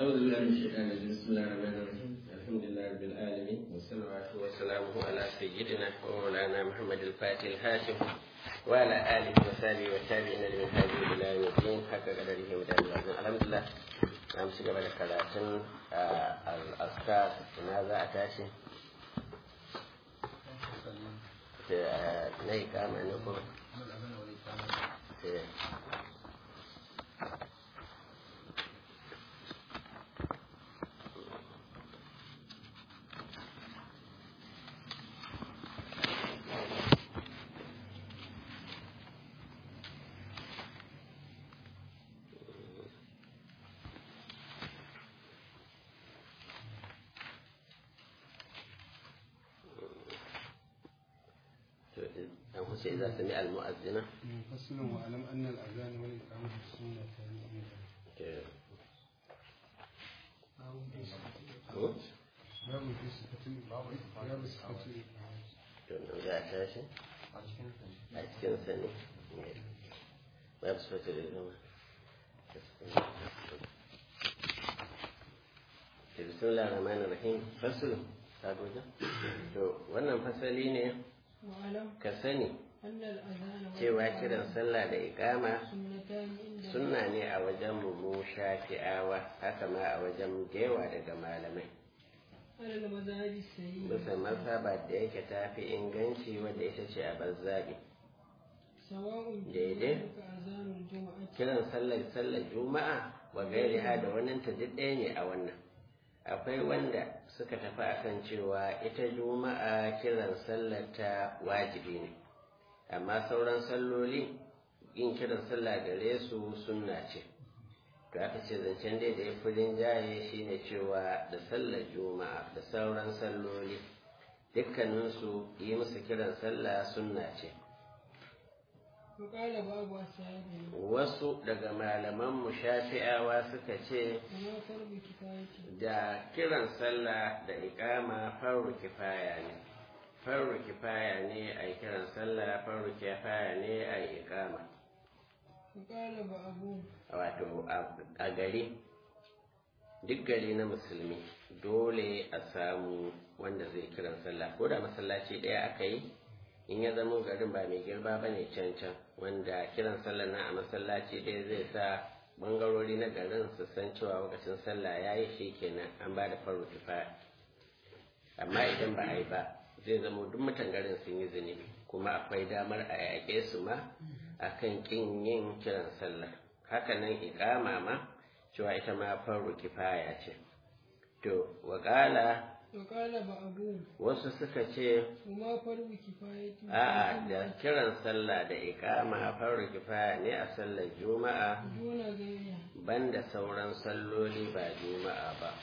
أعوذ بالله من الشيطان الرجيم بسم الله الرحمن الرحيم الحمد لله رب العالمين والصلاة وسلامه على سيدنا ومولانا محمد الفاتح الهاشم وعلى آله وصحبه والتابعين لمن هذه إلى يوم الدين حق قدره ودار العظيم الحمد لله نعم سيدنا بعد كراتين الأذكار ماذا أتاشي na ikama ne kuma أنفسه إذا سمع المؤذن فصل واعلم ان الاذان والاقامه سنه باب في صفه باب صفه za a tashi a cikin sani babu sifatu da zama bismillah rahman rahim fasul ta goja to wannan fasali ne واعلم ka sani أن الأذان cewa kiran sallah da ikama سنتان عند sunna ne a wajen mu shafi'awa haka ma a wajen gewa daga malamai على المذاهب السيئة bisa masaba da yake tafi inganci wadda ita ce a bazzabi سواء daidai. ذلك أذان الجمعة kiran sallar sallar juma'a wa gairiha da wannan ta duk ɗaya ne a wannan akwai wanda suka tafi akan cewa ita juma'a kiran sallar ta wajibi ne amma sauran salloli yin kiran sallah gare su sunna ce to aka ce zancen dai da ya fi rinjaye shine cewa da sallar juma'a da sauran salloli dukkaninsu yi musu kiran sallah sunna ce وقال بعض أصحابه wasu daga malaman mu shafi'awa suka ce وما فرض كفاية da kiran sallah da ikama farru kifaya ne farru kifaya ne a yi kiran sallah farru kifaya ne a yi ikama وقال بعضهم wato a- a gari duk gari na musulmi dole a samu wanda zai kiran sallah ko da masallaci ɗaya aka yi in ya zama garin ba mai girba ba ne can can wanda kiran sallah na a masallaci ɗaya zai sa bangarori na garin su san cewa lokacin sallah ya yi shi kenan an ba da faru kifaya amma idan ba a yi ba zai zama duk mutan garin sun yi zunubi kuma akwai damar a yaƙe su ma akan kin yin kiran sallah haka nan iƙama ma cewa ita ma faru kifaya ce to waƙala وقال بعضهم wasu suka ce وما فرض كفاية a'a da kiran sallah da iƙama faru kifaya ne a sallar juma'a دون غيرها banda sauran salloli ba juma'a ba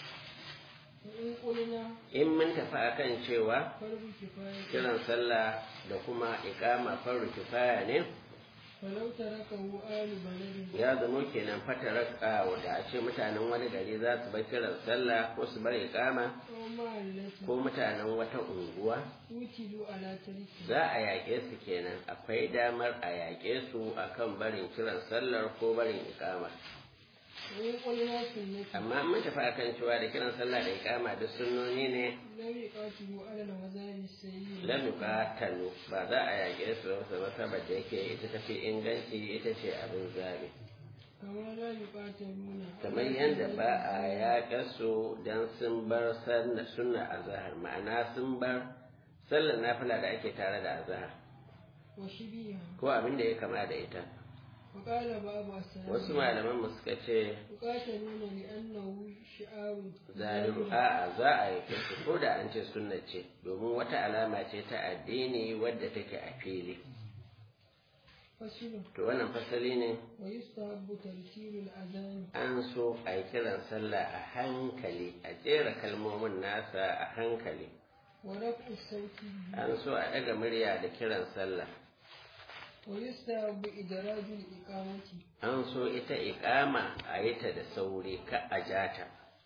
وإن قلنا in mun tafi akan cewa فرض كفاية kiran sallah da kuma iƙama faru kifaya ne فلو تركه آل بلد ya zamo kenan fataraka wanda a ce mutanen wani gari za su bar kiran sallah ko su bar iƙama أو معلة ko mutanen wata unguwa وكلوا على تركه za a yaƙe su kenan akwai damar a yaƙe su akan barin kiran sallar ko barin iƙama وإن قلنا سنة amma mun tafi akan cewa da kiran sallah da iƙama duk sunnoni ne لم يقاتلوا على المذاهب السيئة lam yuqatalu ba za a yaƙe su ba saboda da yake ita tafi inganci ita ce abin zabi كما لا يقاتلون kamar yadda ba a yaƙa su don sun bar sunna azahar ma'ana sun bar sallar nafila da ake tare da azahar وشبيها ko abin da ya kama da ita وقال بعض السلام wasu malaman mu suka ce يقاتلون لأنه شعار zaliru a'a za a yi su ko da an ce sunna ce domin wata alama ce ta addini wadda take a fili فصل to wannan fasali ne ويستحب ترتيل الأذان an so a yi kiran sallah a hankali a jera kalmomin nasa a hankali ورفع الصوت به an so a ɗaga murya da kiran sallah ويستحب إدراج الإقامة an so ita iƙama a yi ta da sauri ka a jata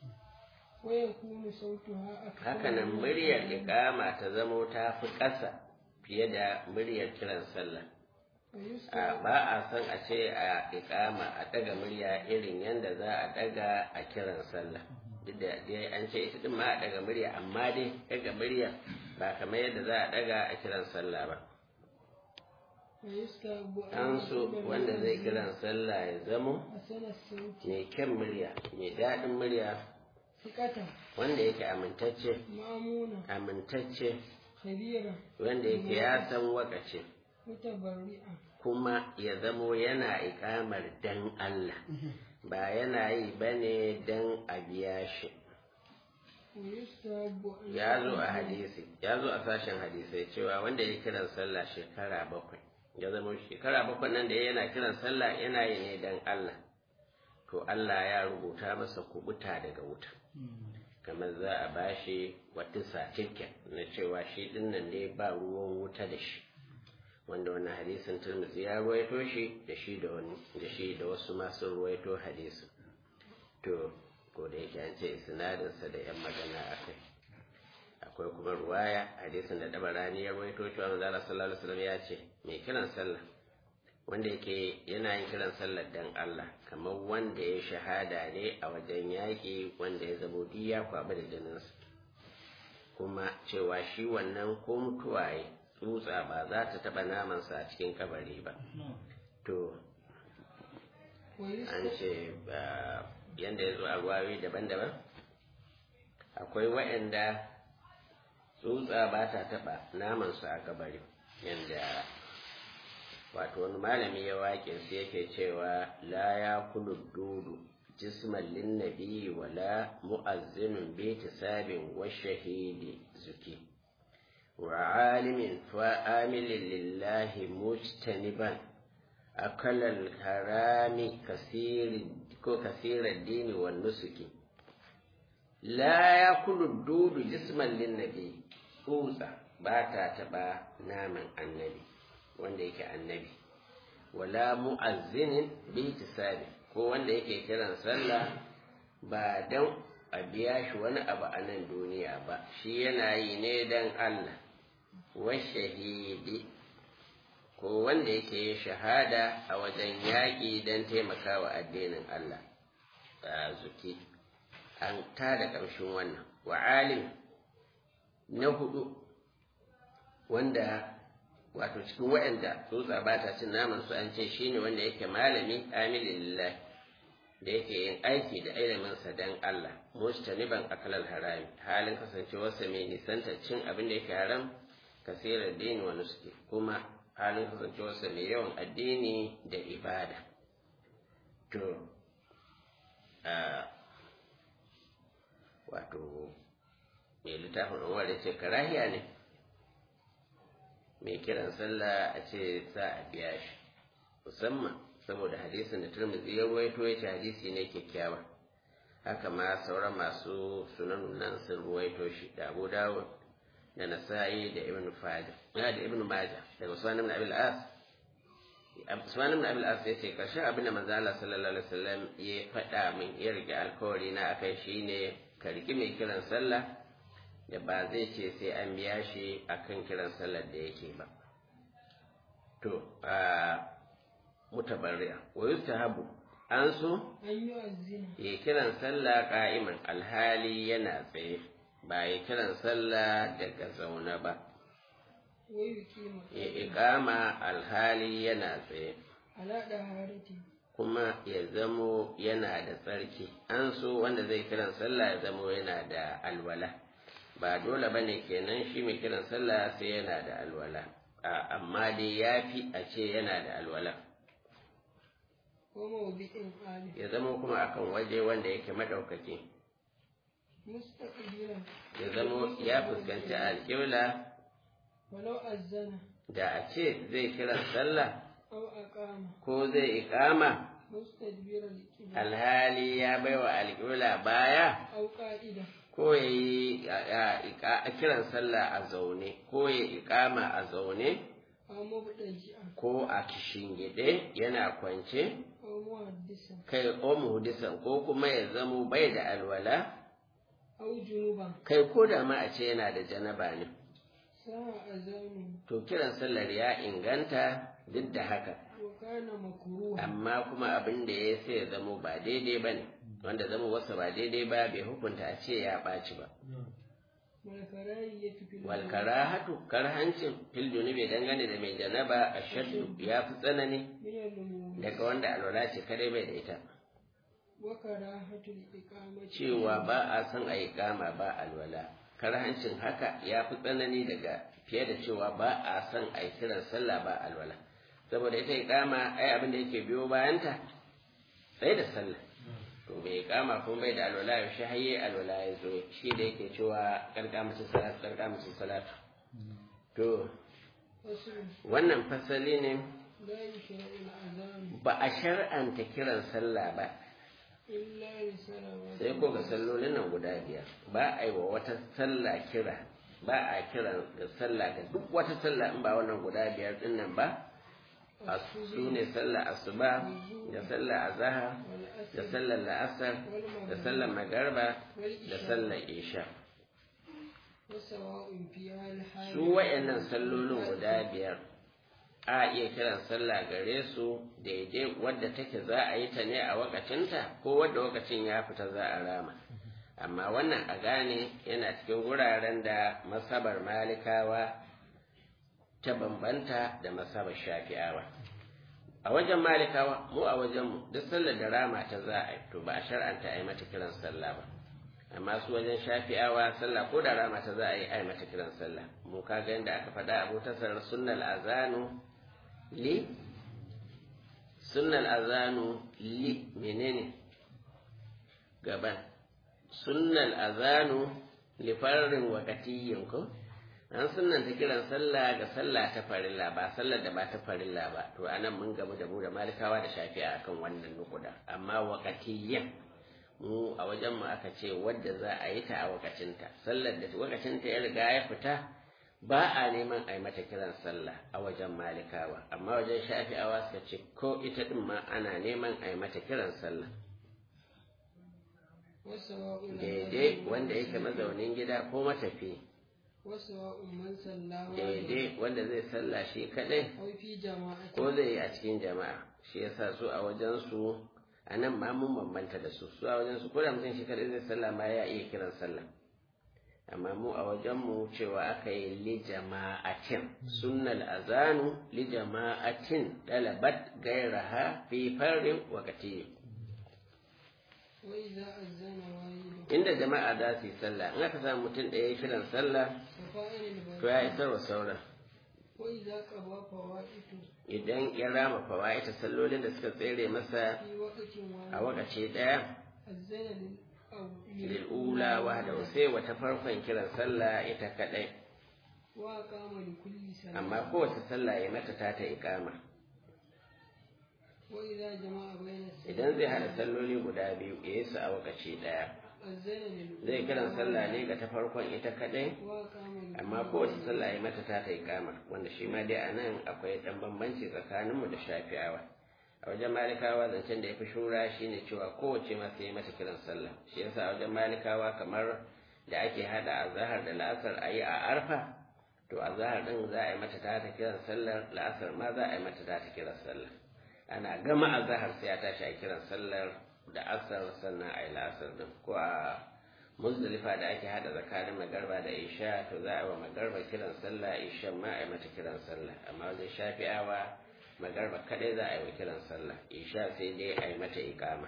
ويكون صوتها أكثر hakanan من muryar الأذان. iƙama ta zamo ta fi ƙasa fiye da muryar kiran sallah ويستحب ba a son a ce a ikama a daga murya irin yadda za a daga a kiran sallah duk da dai an ce ita din ma a daga murya amma dai daga murya ba kamar yadda za a daga a kiran sallah ba ويستحب an so wanda zai kiran sallah ya zamo حسن الصوت mai kyan murya mai daɗin murya ثقة wanda yake amintacce مأمونة amintacce خبيرة wanda yake ya san wakace متبرئة kuma ya zamo yana ikamar dan Allah ba yana yi bane dan a biya shi ويستحب أن ya zo a hadisi ya zo a sashen hadisai cewa wanda ya kiran sallah shekara bakwai ya zama shekara bakwai nan da yana kiran sallah yana yi ne dan Allah to Allah ya rubuta masa kubuta daga wuta kamar za a bashi wata certificate na cewa shi dinnan ne ba ruwan wuta da shi wanda wannan hadisin Tirmidhi ya ruwaito shi da shi da wani da shi da wasu masu ruwaito hadisin to ko da yake an ce isnadinsa da yan magana akai akwai kuma ruwaya hadisin da dabarani ya ruwaito cewa manzo Allah sallallahu alaihi wasallam ya ce mai kiran sallah wanda yake yana yin kiran sallar dan Allah kamar wanda ya shahada ne a wajen yaƙi wanda ya zamo diya kwaɓa da jininsa kuma cewa shi wannan ko mutuwaye tsutsa ba za ta taɓa namansa a cikin kabari ba to an ce yadda ya zo a ruwayoyi daban-daban akwai waɗanda tsutsa ba ta taɓa namansu a kabari yadda wato wani malami ya waƙe su yake cewa la ya kulu dudu jisman linnabi wala mu'azzinun bi tisabin wa shahidi zuki wa alimin fa amilin lillahi mujtaniban akalal harami kasiri ko kasirar dini wa nusuki la ya kulu dudu jisman linnabi tsutsa ba ta taɓa naman annabi wanda yake annabi wala mu'azzinin bi tisabi ko wanda yake kiran sallah ba dan a biya shi wani abu a nan duniya ba shi yana yi ne dan Allah wa shahidi ko wanda yake yin shahada a wajen yaƙi don taimakawa addinin Allah a zuki an tada ƙarshen wannan wa alim na hudu wanda wato cikin waɗanda tsutsa ba ta cin naman su an ce shine wanda yake malami amilillah da yake yin aiki da iliminsa dan Allah mustaniban akalal harami halin kasancewarsa mai nisanta cin abin da yake haram kasirar dini wa nuski kuma halin kasancewarsa mai yawan addini da ibada to wato mai littafin umar da ce karahiya ne mai kiran sallah a ce za a biya shi musamman saboda hadisin da turmizi ya ruwaito ya ce hadisi ne kyakkyawa haka ma sauran masu sunan nan sun ruwaito shi da abu dawud da nasa'i da ibn fajr da ibn majah daga usman ibn abil as usman ibn abil as ya ce karshen abin da manzo Allah sallallahu alaihi wasallam ya faɗa min ya rike alkawari na akai shine ka riki mai kiran sallah da ba zai ce sai an biya shi akan kiran sallar da yake ba to a mutabarri'a wa yustahabu an so ya kiran sallah ka'iman alhali yana tsaye ba ya kiran sallah daga zaune ba ya ikama alhali yana tsaye kuma ya zamo yana da tsarki an so wanda zai kiran sallah ya zamo yana da alwala ba dole ba ne kenan shi mai kiran sallah sai yana da alwala amma dai ya fi a ce yana da alwala ya zama kuma akan waje wanda yake madaukaki ya zama ya fuskanci alƙibla da a ce zai kiran sallah ko zai ikama alhali ya baiwa alƙibla baya ko ya yi kiran sallah a zaune ko ya ikama a zaune ko a kishingide yana kwance kai o muhdisan ko kuma ya zamo bai da alwala kai ko da ma a ce yana da janaba ne to kiran sallar ya inganta duk da haka وكان مكروها amma kuma abin da ya sai ya zamo ba daidai ba ne wanda zama wasu ba daidai ba bai hukunta a ce ya ɓaci ba والكراهية في wal karahatu karhancin fil junubi dangane da mai janaba ashaddu ya fi tsanani من النمو daga wanda alwala ce kadai bai da ita وكراهة الإقامة cewa ba a son a yi kama ba alwala karhancin haka ya fi tsanani daga fiye da cewa ba a son a yi kiran sallah ba alwala saboda ita ikama ai abin da yake biyo bayanta sai da sallah to bai kama ko bai da alwala ya shi haye alwala ya zo shi da yake cewa karkamacin salatu karkamacin salatu to فصل wannan fasali ne لا يشرع الأذان ba a shar'anta kiran sallah ba إلا لصلوات sai ko ga sallolin nan guda biyar ba a yi wa wata sallah kira ba a kiran ga sallah ga duk wata sallah in ba wannan guda biyar din nan ba a su ne sallah asuba da sallah azahar da sallar la'asar da sallar magarba da sallar isha وسواء فيها الحال su wayannan sallolin guda biyar a iya kiran sallah gare su daidai wadda take za a yi ta ne a wakacinta ko wadda wakacin ya fita za a rama amma wannan a gane yana cikin wuraren da masabar malikawa ta bambanta da masabar shafi'awa a wajen malikawa mu a wajenmu duk sallar da rama ta za a yi to ba a shar'anta a yi mata kiran sallah ba amma su wajen shafi'awa sallah ko da rama ta za a yi a yi mata kiran sallah mu kaga yadda aka faɗa abu tasar sunnal azanu li sunnal azanu li menene gaban sunnal azanu li farrin wakatiyyin ko an sunnanta kiran sallah ga sallah ta farilla ba sallar da ba ta farilla ba to anan mun gamu da mu da malikawa da shafi'a akan wannan nukuda amma wakatiyyan mu a wajen mu aka ce wadda za a yi ta a wakacinta sallar da wakacinta ya riga ya fita ba a neman a yi mata kiran sallah a wajen malikawa amma wajen shafi'awa suka ce ko ita din ma ana neman a yi mata kiran sallah وسواء daidai wanda yake mazaunin gida ko matafi وسواء من صلى daidai wanda zai sallah shi kadai أو في جماعة ko zai yi a cikin jama'a shi yasa su a wajen su a nan ma mun bambanta da su su a wajen su ko da mutum shi kadai zai sallah ma ya iya kiran sallah amma mu a wajen mu cewa aka yi li jama'atin sunnal azanu li jama'atin dalabat gairaha fi farin wakati وإذا أذن واحد inda jama'a za su yi sallah in aka samu mutum ɗaya ya kiran sallah ففاعل to ya البدء isar wa sauran وإذا قضى فوائد idan ya rama fawaita sallolin da suka tsere masa في وقت a واحد wakaci ɗaya أذن للأول lil'ula wahda sai wata farkon kiran sallah ita kadai وأقام لكل صلاة amma kowace sallah ya mata ta ta iqama وإذا جمع بين الصلاة idan zai hada salloli guda biyu ya yi su a wakaci daya أذن للأولى zai kiran sallah ne ga ta farkon ita kadai وأقام amma kowace sallah ya mata ta ta iqama wanda shi ma dai anan akwai dan bambanci tsakaninmu da shafi'awa a wajen malikawa zancen da ya fi shura shine cewa kowace ma sai ya mata kiran sallah shi yasa a wajen malikawa kamar da ake hada azhar da la'asar a yi a arfa to azhar din za a yi mata ta ta kiran sallar la'asar ma za a yi mata ta ta kiran sallah ana gama azhar sai ya tashi a kiran sallar da asar sannan a yi la'asar din ko a muzdalifa da ake hada tsakanin magarba da isha to za a yi wa magarba kiran sallah isha ma a yi mata kiran sallah amma wajen shafi'awa magarba kadai za a yi wa kiran sallah isha sai dai a yi mata ikama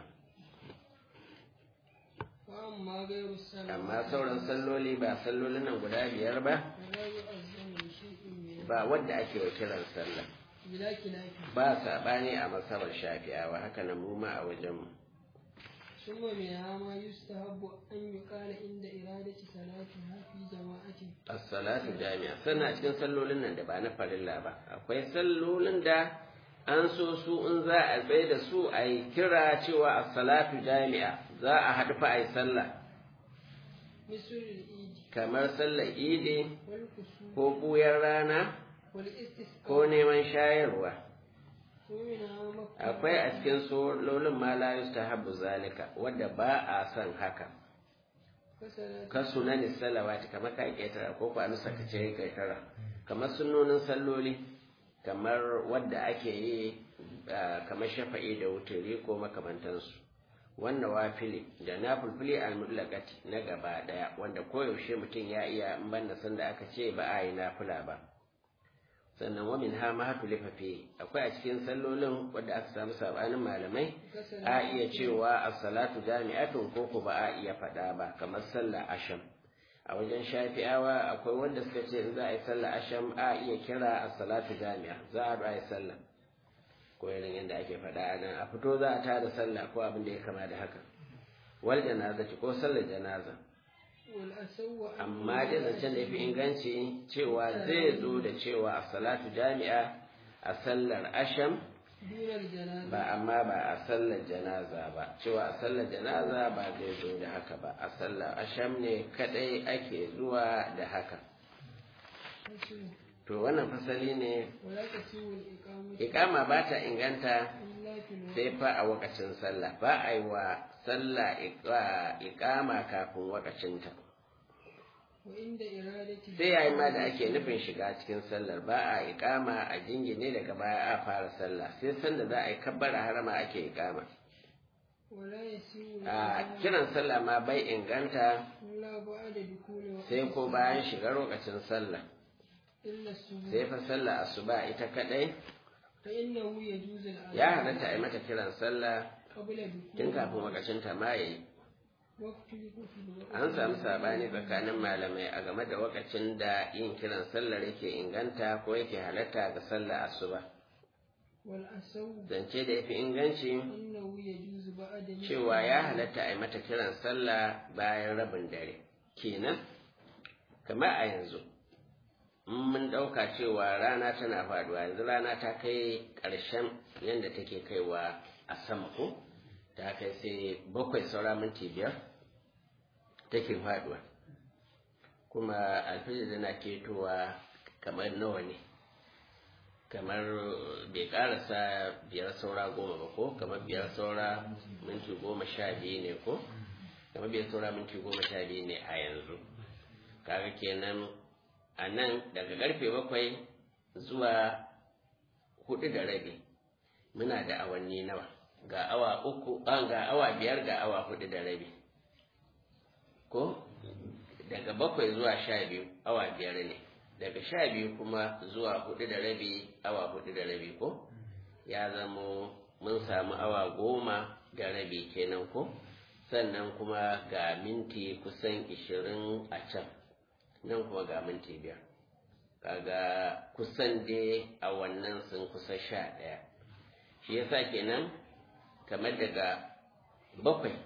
وأما غير الصلاة amma sauran salloli ba sallolin nan guda biyar ba فلا يؤذن لشيء منها ba wadda ake wa kiran sallah بلا خلاف ba saɓani a masabar shafi'awa haka nan mu ma a wajenmu ثم منها ما يستحب أن يقال عند إرادة صلاتها في جماعة as-salatu jami'a sannan a cikin sallolin nan da ba na farilla ba akwai sallolin da an so su in za a tsaye da su a yi kira cewa as-salatu jami'a za a haɗu fa a yi sallah مثل الإيد kamar sallar idi والكسوف ko buyar rana والاستسقاء ko neman shayarwa ومنها مكة akwai a cikin sallolin ma la yustahabbu zalika wanda ba a son haka فصلاة ka sunani salawati kamar ka ƙetara ko ku amsa ka ce ƙetara kamar sunnonin salloli kamar wadda ake yi kamar shafa'i da wuturi ko makamantansu wannan wafili da na fulfili almutlaqati na gaba daya wanda koyaushe mutum ya iya in banda sanda aka ce ba a yi nafila ba sannan wa min ha ma hatu lifafi akwai a cikin sallolin wadda aka samu sabanin malamai a iya cewa as-salatu jami'atun ko ko ba a iya faɗa ba kamar sallah asham a wajen shafi'awa akwai wanda suka ce in za a yi sallah asham a iya kira as-salatu jami'a za a yi sallah ko irin yadda ake faɗa a nan a fito za a tada sallah ko abin da ya kama da haka wal janaza ko sallar janaza amma dai zancen da ya fi inganci cewa zai zo da cewa a salatu jami'a a sallar asham ba amma ba a sallar janaza ba cewa a sallar janaza ba zai zo da haka ba a sallar asham ne kadai ake zuwa da haka to wannan fasali ne ikama ba ta inganta sai fa a wakacin sallah ba a yi wa sallah ikama kafin wakacinta sai yayi ma da ake nufin shiga cikin sallar ba a ikama a jingine daga baya a fara sallah sai sanda za a yi kabbara harama ake ikama a kiran sallah ma bai inganta sai ko bayan shiga lokacin sallah sai fa sallah asuba ita kadai ya halatta a yi mata kiran sallah tun kafin wakacin ta ma yayi an samu sabani tsakanin malamai a game da wakacin da yin kiran sallar yake inganta ko yake halatta ga sallah asuba zance da yafi inganci cewa ya halatta a yi mata kiran sallah bayan rabin dare kenan kamar a yanzu mun ɗauka cewa rana tana faduwa yanzu rana ta kai ƙarshen yadda take kaiwa a sama ko ta kai sai bakwai saura minti biyar take faduwa kuma alfijir tana ketowa kamar nawa ne kamar bai karasa biyar saura goma ba ko kamar biyar saura minti goma sha biyu ne ko kamar biyar saura minti goma sha biyu ne a yanzu kaga kenan a nan daga karfe bakwai zuwa hudu da rabi muna da awanni nawa ga awa uku an ga awa biyar ga awa hudu da rabi ko daga bakwai zuwa sha biyu awa biyar ne daga sha biyu kuma zuwa hudu da rabi awa hudu da rabi ko ya zamo mun samu awa goma da rabi kenan ko sannan kuma ga minti kusan ishirin a can nan kuma ga minti biyar kaga kusan dai a wannan sun kusa sha ɗaya shi yasa kenan kamar daga bakwai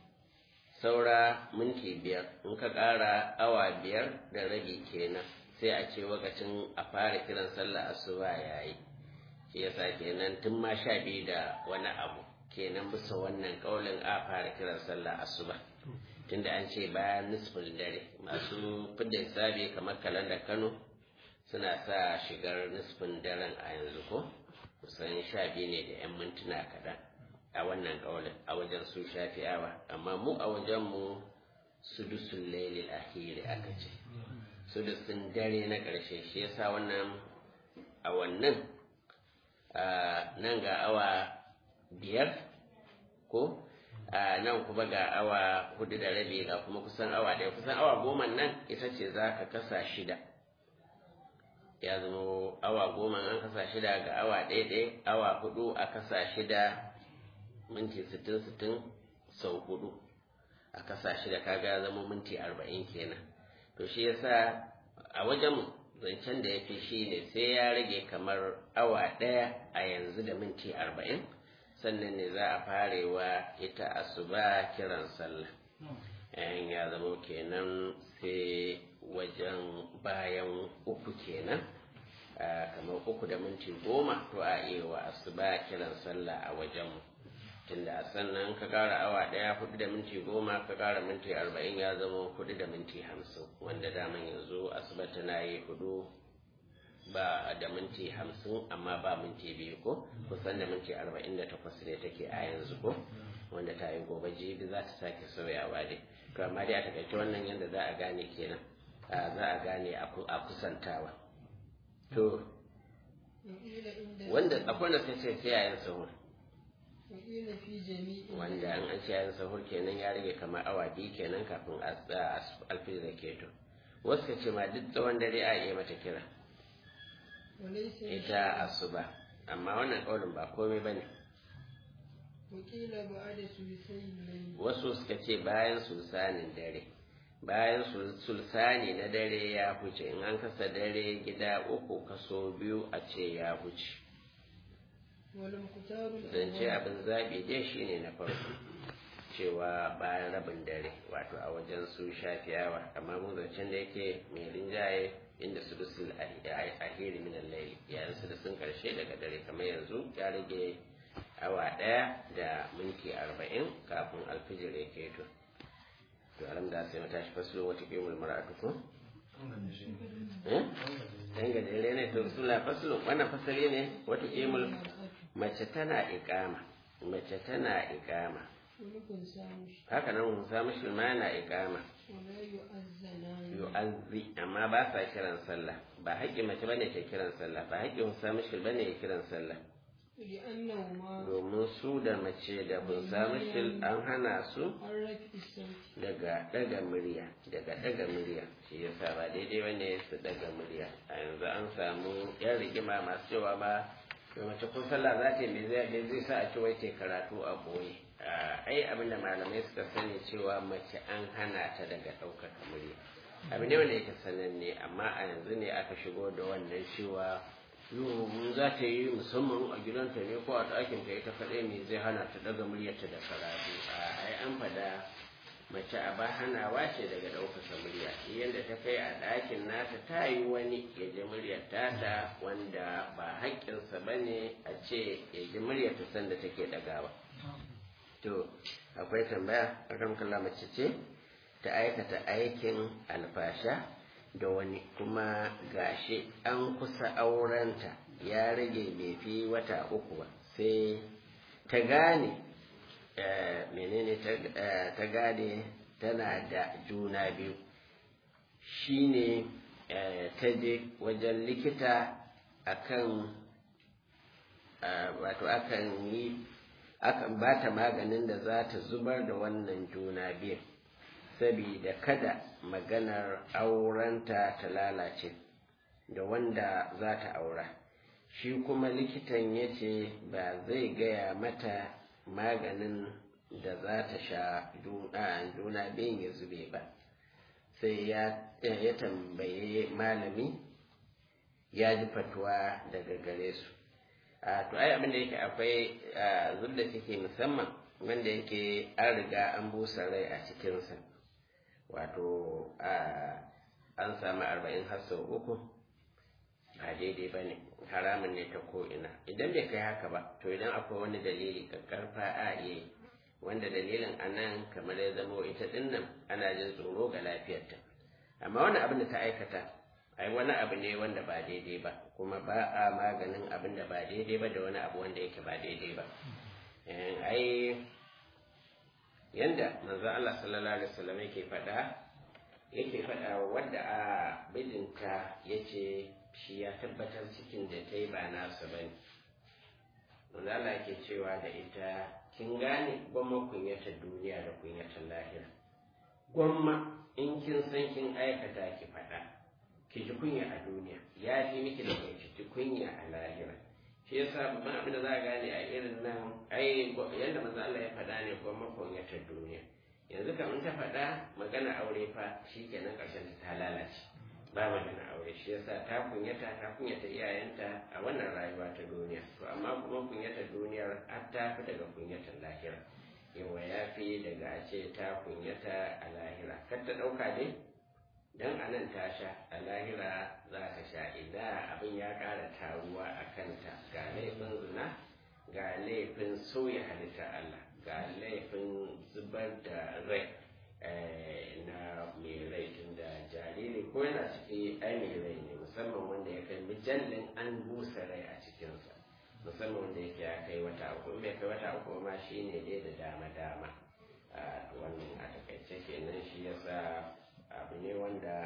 saura minti biyar in ka ƙara awa biyar da rabi kenan sai a ce lokacin a fara kiran sallah asuba ya yi shi yasa kenan tun ma sha biyu da wani abu kenan bisa wannan ƙaulin a fara kiran sallah asuba tunda an ce bayan nisfin dare masu fidda hisabi kamar kalandar kano suna sa shigar nisfin daren a yanzu ko kusan sha biyu ne da 'yan mintuna kaɗan a wannan ƙaunin a wajen su shafi'awa amma mu a wajen mu sudusun lailil ahiri aka ce sudusun dare na ƙarshe shi yasa wannan a wannan nan ga awa biyar ko a nan kuma ga awa hudu da rabi ga kuma kusan awa ɗaya kusan awa goma nan ita ce za ka kasa shida ya zama awa goma an kasa shida ga awa ɗaya ɗaya awa hudu a kasa shida minti sittin sittin sau hudu a kasa shida kaga ya zama minti arba'in kenan to shi yasa a wajen zancen da ya fi shi ne sai ya rage kamar awa ɗaya a yanzu da minti arba'in sannan ne za a farewa ita asuba kiran sallah yan ya zama kenan sai wajen bayan uku kenan kamar uku da minti goma to a iya wa asuba kiran sallah a wajen tunda sannan ka kara awa daya hudu da minti goma ka kara minti arba'in ya zama hudu da minti hamsin wanda daman yanzu asuba tana yi hudu ba da minti hamsin amma ba minti biyu ko kusan da minti arba'in da takwas ne take a yanzu ko wanda ta yi gobe jibi za ta sake sauyawa dai to amma dai a takaice wannan yadda za a gane kenan za a gane a kusantawa to وقيل عند wanda akwai wanda sun ce sai yayin sahur وقيل في جميع wanda an an ce yayin sahur kenan ya rage kamar awa biyu kenan kafin alfijir da keto wasu ka ce ma duk tsawon dare a iya mata kira وليس ita asuba amma wannan ƙaunin ba komai ba ne وقيل بعد ثلثي الليل wasu suka ce bayan sulsanin dare bayan sul- sulsani na dare ya huce in an kasa dare gida uku kaso biyu a ce ya huce والمختار zance الأول abin zaɓi dai shine na farko cewa bayan rabin dare wato a wajen su shafiyawa amma mu zancen da yake mai rinjaye inda su dusul ahiri min al-layl yayin su da sun karshe daga dare kamar yanzu ya rage awa ɗaya da minti arba'in kafin alfijir ya keto to alhamda sai mata shi faslo wata kemul mara'atu ko eh dan ga dare ne to sula faslo wannan fasali ne wata kemul mace tana iƙama mace tana iƙama ولكن سامش haka nan musa mushi ma yana iƙama ولا يؤذنان yu'azzi amma ba sa kiran sallah ba haƙƙin mace bane ke kiran sallah ba haƙƙin musa mushi bane ya kiran sallah لأنهما domin su da mace da musa mushi an hana su عن رفع الصوت daga daga murya daga daga murya shi yasa ba daidai bane su daga murya a yanzu an samu yan rigima masu cewa ba to mace kun sallah za ta yi me zai me zai sa a ce wai ta karatu a boye ai abin da malamai suka sani cewa mace an hana ta daga ɗaukaka murya abu ne wanda yake sananne amma a yanzu ne aka shigo da wannan cewa yo za ta yi musamman a gidanta ne ko a ɗakin ta ita kaɗai me zai hana ta daga muryarta da karatu a ai an fada mace a ba hanawa ce daga ɗaukaka murya yadda ta kai a ɗakin nata ta yi wani ya ji muryar tata wanda ba haƙƙinsa ba ne a ce ya ji muryar ta sanda take ɗagawa to akwai tambaya akan kalla mace ce ta aikata aikin alfasha da wani kuma gashi an kusa aurenta ya rage bai fi wata uku ba sai ta gane menene ta gane tana da juna biyu shine ta je wajen likita akan wato akan yi akan ba ta maganin da za ta zubar da wannan juna biyu saboda kada maganar aurenta ta lalace da wanda za ta aura shi kuma likitan ya ce ba zai gaya mata maganin da za ta sha juna biyun ya zube ba sai ya tambaye malami ya ji fatuwa daga gare su to ai abin da yake akwai zub da take musamman wanda yake an riga an busa rai a cikinsa wato an samu arba'in har sau uku ba daidai ba ne haramun ne ta ko'ina idan bai kai haka ba to idan akwai wani dalili karfa a iya wanda dalilin a nan kamar ya zamo ita dinnan ana jin tsoro ga lafiyarta amma wani abin da ta aikata ai wani abu ne wanda ba daidai ba kuma ba a maganin abin da ba daidai ba da wani abu wanda yake ba daidai ba ai yanda manzo Allah sallallahu alaihi wasallam yake faɗa yake faɗa wanda a bijinta yace shi ya tabbatar cikin da ta yi ba nasa bane manzo Allah yake cewa da ita kin gane gwamma kunyatar duniya da kunyatar lahira gwamma in kin san kin aikata ki faɗa ki ji kunya a duniya ya fi miki da ki ji kunya a lahira shi yasa babban abin da za a gane a irin nan ai yadda manzo Allah ya faɗa ne gwamma kunyatar duniya yanzu kam in ta faɗa magana aure fa shikenan ƙarshen ta lalace ba magana aure shi yasa ta kunyata ta kunyata iyayenta a wannan rayuwa ta duniya to amma kuma kunyata duniyar har ta fi daga kunyatar lahira yawa ya fi daga a ce ta kunyata a lahira kar ta ɗauka dai dan a nan ta sha a lahira za ka sha idan abin ya ƙara taruwa a kanta ga laifin zina ga laifin sauya halitta Allah ga laifin zubar da rai na mai rai tun da jariri ko yana ciki ai mai rai ne musamman wanda ya kai mijallin an busa rai a cikinsa musamman wanda yake ya kai wata uku in bai kai wata uku ma shi ne dai da dama dama wannan a takaice kenan shi yasa abu ne wanda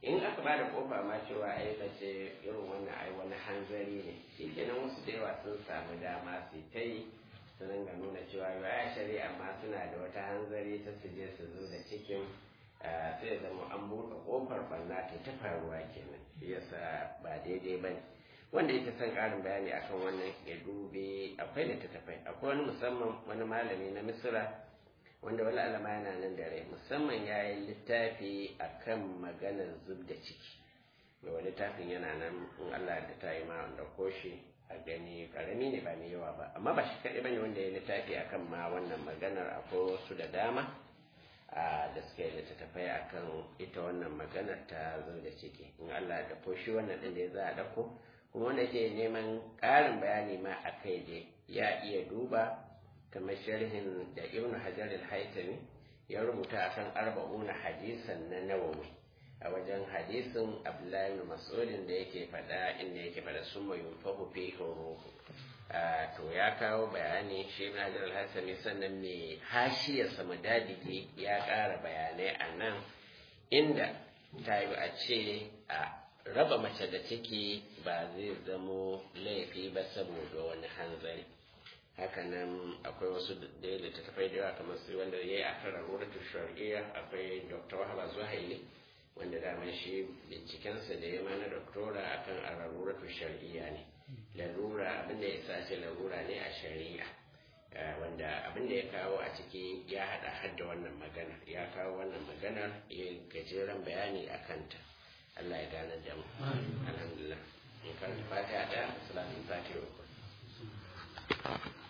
in aka ba da kofa ma cewa ai ce irin wannan ai wani hanzari ne shi kenan wasu da yawa sun samu dama su ta yi su ringa nuna cewa ya shari'a ma suna da wata hanzari ta su je su zo da cikin sai ya zama an buɗe kofar ɓanna ta ta faruwa kenan shi yasa ba daidai ba ne wanda yake son ƙarin bayani akan wannan ya dube akwai littattafai akwai wani musamman wani malami na misira wanda wani alama yana nan da rai musamman ya yi littafi a kan maganar zub da ciki mai littafin yana nan in Allah da ta yi ma wanda koshi a gani karami ne ba mai yawa ba amma ba shi kaɗai bane wanda ya yi littafi a kan ma wannan maganar akwai wasu da dama da suka yi littattafai a kan ita wannan maganar ta zub da ciki in Allah da koshi wannan ɗin da ya za a ɗauko kuma wanda ke neman ƙarin bayani ma a kai dai ya iya duba kamar sharhin da ibn hajar al-haytami ya rubuta akan arba'una hadisan na nawawi a wajen hadisin abdullahi ibn mas'udin da yake faɗa inda yake faɗa summa yunfahu fi ruhu to ya kawo bayani shi ibn hajar al-haytami sannan mai hashiyar samadadigi ya ƙara bayanai a nan inda ta yi a ce a raba mace da ciki ba zai zamo laifi ba saboda wani hanzari hakanan akwai wasu da ya littattafai da yawa kamar su wanda ya yi a kan raruratu shari'a akwai dr wahaba zuhaili wanda dama shi bincikensa da ya mana doktora a kan a raruratu shari'a ne larura abinda ya sace larura ne a shari'a wanda abinda ya kawo a ciki ya hada hadda wannan magana ya kawo wannan maganar ya gajeren bayani a kanta Allah ya gane da mu alhamdulillah in karanta fatiha da salatin fatiha